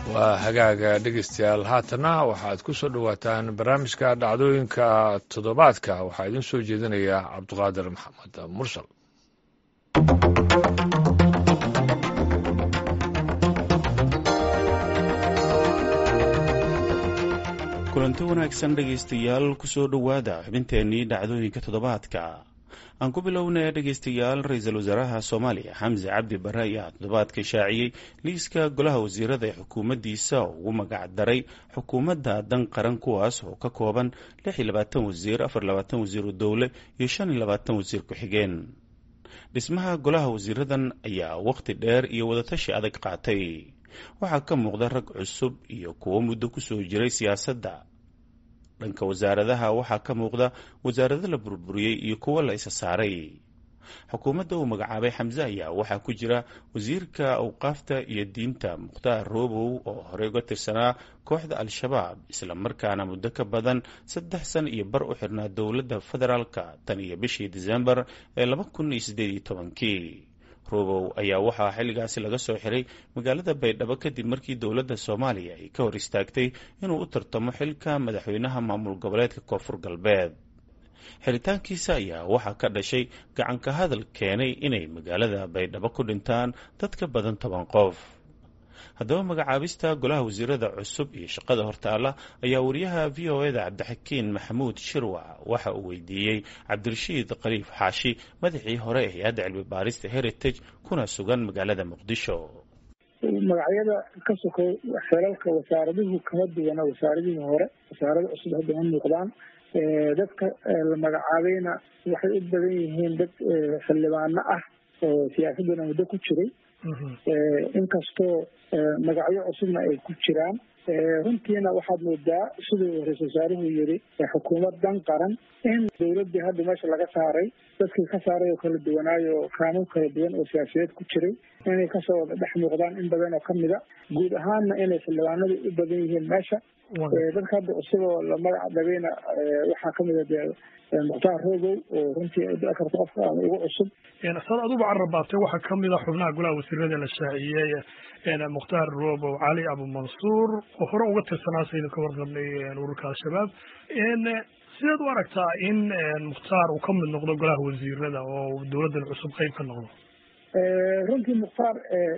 waa hagaaga dhegeystayaal haatana waxaad ku soo dhowaataan barnaamijka dhacdooyinka toddobaadka waxaa idin soo jeedinaya cabduqaadir maxamed mursal kulanti wanaagsan dhegaystayaal kusoo dhowaada xubinteennii dhacdooyinka toddobaadka aan ku bilownay dhegaystayaal ra-iisul wasaaraha soomaaliya xamse cabdi bare ayaa toddobaadka shaaciyey liiska golaha wasiirada ee xukuumaddiisa oo ugu magac daray xukuumadda dan qaran kuwaas oo ka kooban lix iyo labaatan wasiir afar labaatan wasiiru dowle iyo shan iyo labaatan wasiir ku-xigeen dhismaha golaha wasiiradan ayaa wakhti dheer iyo wadatashi adag qaatay waxaa ka muuqda rag cusub iyo kuwo muddo kusoo jiray siyaasadda dhanka wasaaradaha waxaa ka muuqda wasaarado la burburiyey iyo kuwo la isa saaray xukuumadda uu magacaabay xamse ayaa waxaa ku jira wasiirka awqaafta iyo diinta mukhtaar roobow oo horey uga tirsanaa kooxda al-shabaab isla markaana muddo ka badan saddex san iyo bar u xirnaa dowladda federaalka tan iyo bishii disembar ee laba kun iyo siddeed iyo tobankii robow ayaa waxaa xilligaasi laga soo xiray magaalada baydhabo kadib markii dowladda soomaaliya ay ka hor istaagtay inuu u tartamo xilka madaxweynaha maamul goboleedka koonfur galbeed xiritaankiisa ayaa waxaa ka dhashay gacanka hadal keenay inay magaalada baydhabo ku dhintaan dad ka badan toban qof haddaba magacaabista golaha wasiirada cusub iyo shaqada hortaala ayaa wariyaha v o eda cabdixakiin maxamuud shirwac waxa uu weydiiyey cabdirashiid khaliif xaashi madaxii hore ee hay-adda cilmi baarista heritage kuna sugan magaalada muqdisho magacyada ka sokow xelalka wasaaraduhu kama duwana wasaaradihii hore wasaarada cusub hadda ma muuqdaan dadka la magacaabayna waxay u badan yihiin dad xildhibaano ah oo siyaasadana muddo ku jiray inkastoo magacyo cusubna ay ku jiraan runtiina waxaad moodaa siduu ra-isul wasaaruhu yiri xukuumad dan qaran in dowladii hadda meesha laga saaray dadkii ka saaray oo kala duwanaayo kaanuun kala duwan oo siyaasiyeed ku jiray inay kasoo wada dhex muuqdaan in badan oo kamida guud ahaanna inay xildhibaanadu u badan yihiin meesha dadka hadda cusub oo la magac dhabayna waxaa kamida dee mukhtaar rogow oo runtii ay dhici karto qofka ama ugu cusub sad aduba carrabaatay waxaa kamid a xubnaha golaha wasiirada la shaaciyey mukhtaar robow cali abumansuur oo hore uga tirsanaa saynu ka warqabnay ururka al-shabaab sideed u aragtaa in mukhtaar uu ka mid noqdo golaha wasiirada oo dowladdan cusub qeyb ka noqdo runtii mukhtaar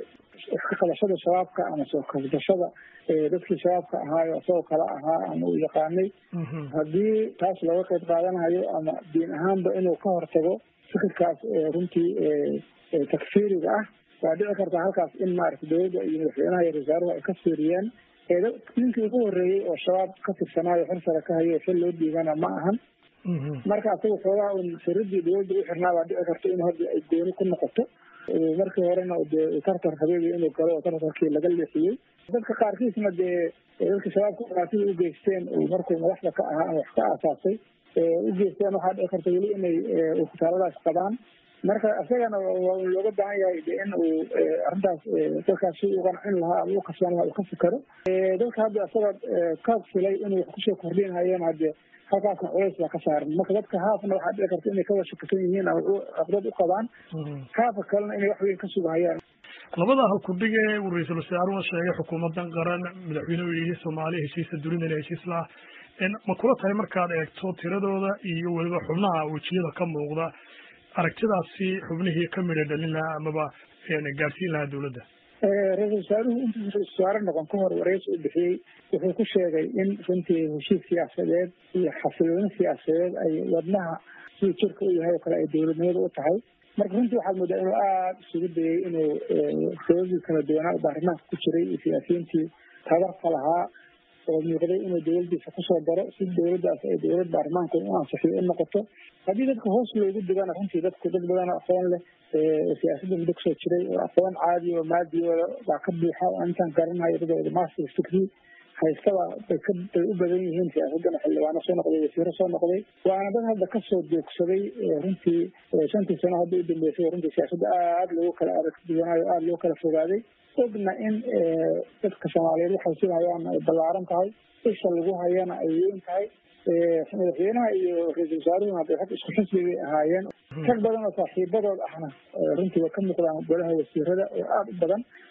iska qabashada shabaabka ama soo kabdashada dadkii shabaabka ahaayo isagoo kale ahaa ama uu yaqaanay haddii taas looga qeyb qaadanayo ama diin ahaanba inuu ka hortago fikirkaas runtii takfiiriga ah waa dhici kartaa halkaas in maarata dowladda iyo madaxweynaha iyo wasaaruhu ay ka fiiriyeen ninkii ugu horreeyey oo shabaab ka tirsanaayo xil sare ka hayo xil loo dhiibana ma ahan marka asaga xoogaa un firadii dowladda u xirnaa baa dhici karta in hadda ay gooni ku noqoto markii horena dee tartar habeebi inuu galo oo tartarkii laga leexiyey dadka qaarkiisna dee dadka shabaabka dhibaatida u geysteen markuu madaxda ka ahaa ama wax ka aasaasay u geysteen waxaa dhici karta weli inay ukutaaladaas qabaan marka isagana waa looga baahan yahay de in uu arrintaas dadkaas si u qancin lahaa ama u kasban lahaa uu ka fikero dadka hadda isaga ka filay inuu wax kusoo kordhinhayeen hadde halkaasna culays baa ka saaran marka dadka haafna waxaa dhici karta inay kawada shakisan yihiin ama caqdad u qabaan haafa kalena inay wax weyn ka sugahayaan labada halkudhig ee uu ra-iisul wasaaruhu sheegay xukuumadan qaran madaxweynuhu yihi soomaaliya heshiisa dunidana heshiis laah ma kula tahay markaad eegto tiradooda iyo weliba xubnaha wejiyada ka muuqda aragtidaasi xubnihii ka midha dhalin lahaa amaba gaadhsiin lahaa dowladda ra-isul wasaaruhu intuu ra-isul wasaare noqon ka hor wareysi u bixiyey wuxuu ku sheegay in runtii heshiis siyaasadeed iyo xasilooni siyaasadeed ay wadnaha siduu jirka u yahay oo kale ay dowladnimada u tahay marka runtii waxaad moodaa inuu aada isugu dayay inuu sababdii kala duwanaa baarlamaanka ku jiray iyo siyaasiyiintii tabarka lahaa oo muuqday inuu dowladdiisa kusoo daro si dowladdaas ay dowlad baarlamaanka u ansixiyo u noqoto haddii dadka hoos loogu digana runtii dadku dad badan oo aqoon leh siyaasadda muddo kusoo jiray oo aqoon caadi oo maadiyooda baa ka buuxa oo intaan garanayo dadooda master degree haystaba bay ka bay u badan yihiin siyaasaddana xildhibaano soo noqday wasiiro soo noqday waana dad hadda kasoo joogsaday runtii shantii sano hadda u dambeysay runtii siyaasadda aada loogu kala aragduwanaayo aada loo kala fogaaday ogna in dadka soomaaliyeed waxay silhayaan ay ballaaran tahay isha lagu hayana ay weyn tahay madaxweynaha iyo ra-iisul wasaaruhuna hadday rag isku xisbi bay ahaayeen rag badan oo saaxiibadood ahna runtii way ka muuqdaan golaha wasiirada oo aada u badan oo runtii waxaad moodaa inuu aada isugu dayay inuu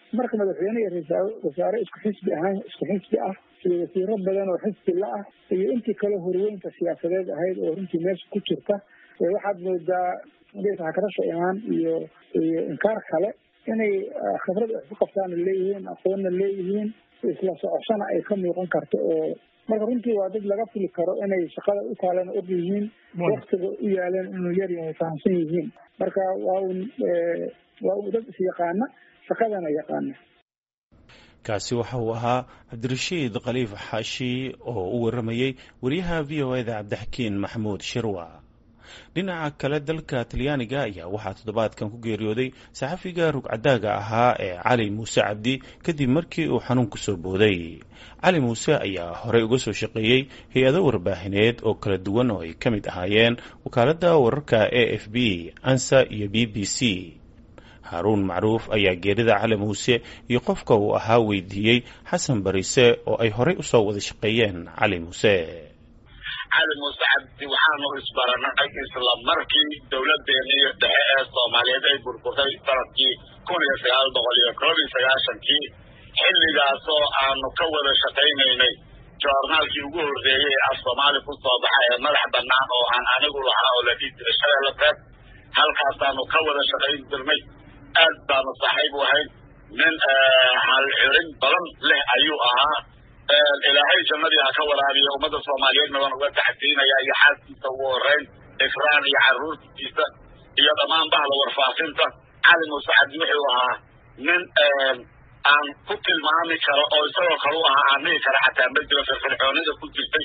marka madaxweyne iyo ra-iisul wasaare isku xisbi ahaan isku xisbi ah iyo wasiiro badan oo xisbi la ah iyo intii kale horweynta siyaasadeed ahayd oo runtii meesha ku jirta waxaad moodaa hakarasha imaan iyo iyo inkaar kale inay khibrad wax ku qabtaana leeyihiin aqoonna leeyihiin isla socoshana ay ka muuqan karto oo marka runtii waa dad laga fili karo inay shaqada u taalana og yihiin waktiga u yaaleen inuu yar yahay fahamsan yihiin marka waa un waa un dad isyaqaana shaqadana yaqaana kaasi waxa uu ahaa cabdirashiid khaliif xaashi oo u waramayey wariyaha v o eda cabdixakiin maxamuud shirwa dhinaca kale dalka talyaaniga ayaa waxaa toddobaadkan ku geeriyooday saxafiga rugcadaaga ahaa ee cali muuse cabdi kadib markii uu xanuunku soo booday cali muuse ayaa horey uga soo shaqeeyey hay-ado warbaahineed oo kala duwan oo ay ka mid ahaayeen wakaaladda wararka a f b ansa iyo b b c haaruun macruuf ayaa geerida cali muuse iyo qofka uu ahaa weydiiyey xasan barise oo ay horey usoo wada shaqeeyeen cali muuse cali muuse cabdi waxaanu isbaranay isla markii dowladeenii dhexe ee soomaaliyeed ay burburtay sanadkii kun iyo sagaal boqol iyo koob iyo sagaashankii xilligaasoo aanu ka wada shaqaynaynay joornaalkii ugu horreeyey ee af soomaali ku soo baxa ee madax bannaan oo aan anigu lahaa oo la dhihi jiray shabeelle beed halkaasaanu ka wada shaqayn jirnay aad baanu saaxiib u ahayn nin halxirin badan leh ayuu ahaa ilaahay jannadii ha ka waraabiya ummadda soomaaliyeedna waan uga taxsiinaya iyo xaaskiisa ugu horeyn ifraan iyo carruurtiisa iyo dhammaan bahda warfaafinta cali muuse cabdi wuxuu ahaa nin aan ku tilmaami karo oo isagoo kale u ahaa aan dhihi kara xataa ma jiro firfircoonida ku jirtay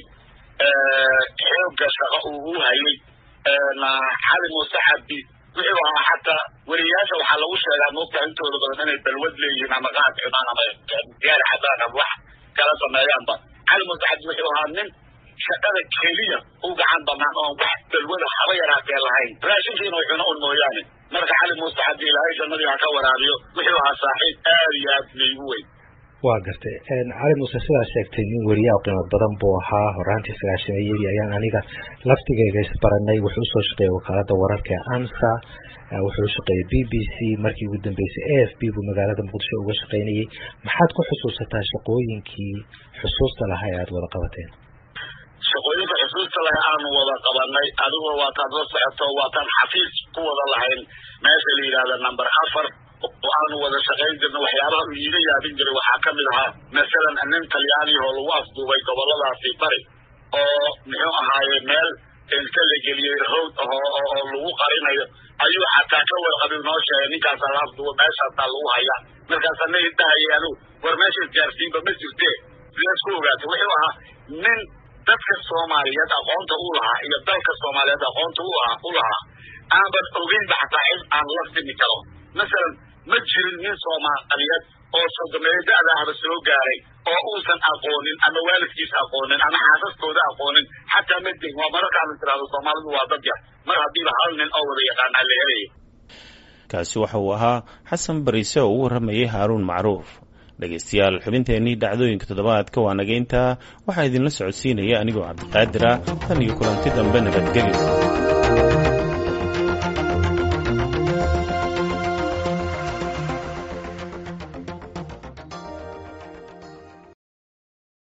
xoogga shaqo uu u hayay cali muuse cabdi wuxuu ahaa xataa weriyaasha waxaa lagu sheegaa moogta intooda badan inay balwad leeyihiin ama qaad cunaan ama diyaari xadaan ama wax kala sameeyaanba cali muuse cabdi wuxuu ahaa nin shaqada keliya u gacan banaan oon wax balwada haba yaraatee lahayn raashinkiina way cuno un mooyaane marka cali muuse cabdi ilaahay jannadii ha ka waraabiyo wuxuu ahaa saaxiib aad iyo aad laygu weyn waa gartay cali muuse sidaa sheegtay nin weriyaa qiimo badan buu ahaa horaantii sagaashameeyadii ayaan aniga laftigeyga isbaranay wuxuu usoo shaqeeyey wakaalada wararka ee ansa wuxuu shaqeeyey b b c markii ugu dambeysay a f b buu magaalada muqdisho uga shaqaynayey maxaad ku xusuusataa shaqooyinkii xusuusta lahaa ee aada wada qabateen shaqooyinka xusuusta laha aanu wada qabanay adigoo waataad la socoto waataan xafiis ku wada lahayn meesha la yidhahda number afar oo aanu wada shaqayn jirna waxyaabaha uu iiga yaabin jiray waxaa ka mid ahaa masalan nin talyaaniya oo lagu afduubay goboladaasi bari oo muxuu ahaaye meel inka la geliyey hawd oo oo lagu qarinayo ayuu xataa ka warqabin noo sheegay ninkaasaa la afduuba meeshaasaa lagu hayaa markaasaa na idahayay anigu war meesha isgaarsiinba ma jirte sidaas ku ogaatay wuxuu ahaa nin dadka soomaaliyeed aqoonta u lahaa iyo dalka soomaaliyeed aqoonta u ahaa u lahaa aanban ogeynba xataa cid aan la simi karo masalan ma jirin nin soomaaliyeed oo sodomeeyo da-da ahba soo gaaray oo uusan aqoonin ama waalidkiisa aqoonin ama xaasaskooda aqoonin xataa ma jirin waa mararkaanu tirahdo soomaalidu waa dad yar mar haddiiba hal nin oo wada yaqaanaa la helaya kaasi waxa uu ahaa xasan bariise oo u warramayay haaruun macruuf dhegaystayaal xubinteennii dhacdooyinka toddobaadka waa nagayntaa waxaa idinla socodsiinaya anigoo cabdiqaadir ah tan iyo kulanti dambe nabadgelyo